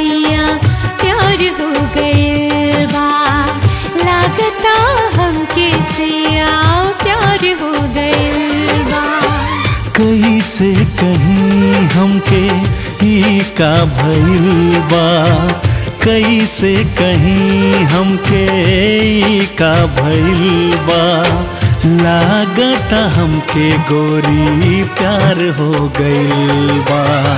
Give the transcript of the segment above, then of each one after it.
सैया प्यार हो गइल बा लागता हमके सैया प्यार हो गइल बा कैसे कहीं हमके ई का भइल बा कैसे कहीं हमके ई का भइल बा लागता हमके गोरी प्यार हो गइल बा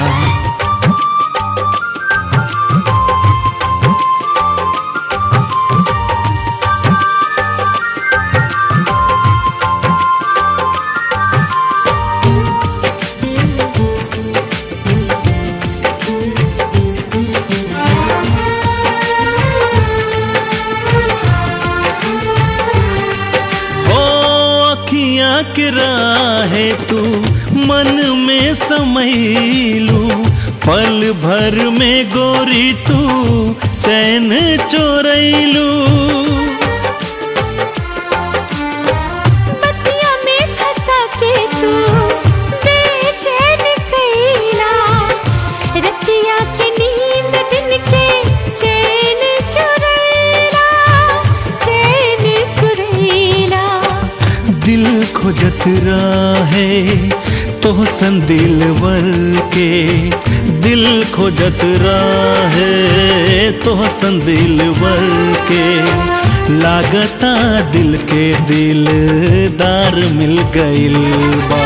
हो अखियाँ के राहे तू मन में समैलू पल भर में गोरी तू चैन चोरैलू बतिया में फंसा के तू बेचैन कैला रतिया के नींद दिन के चैन चुरैला चैन चुरैला दिल खोजत राहे तो संदिलवर के दिल खोजत राहे तो संदिलवर के लागता दिल के दिलदार मिल गइल बा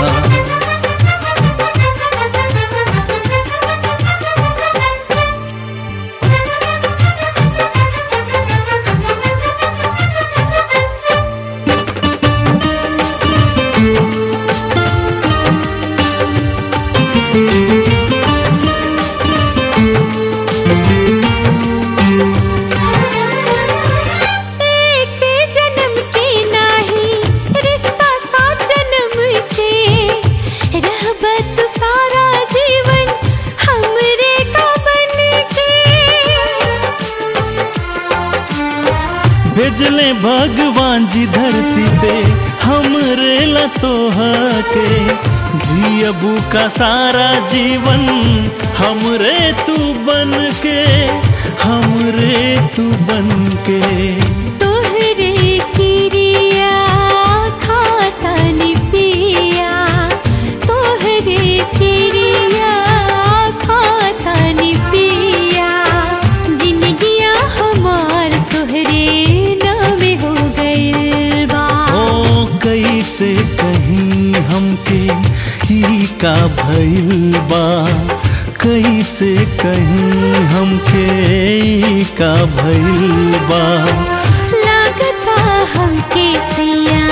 एक जन्म के नाही रिश्ता सा जन्म के रहबत सारा जीवन हमरे का बन के भेजले भगवान जी धरती पे हमरे लतोहा के जियबू का सारा जीवन हमरे तू बन के हमरे तू बन के तोहरे किरिया खाता नि पिया तोहरे किरिया खाता नि पिया जिंदगिया हमार तोहरे नाम हो गइल बा ओ कैसे कहीं हमके ही का भइल बा कैसे कहीं हमके ई का भइल बा लागता हमके सैया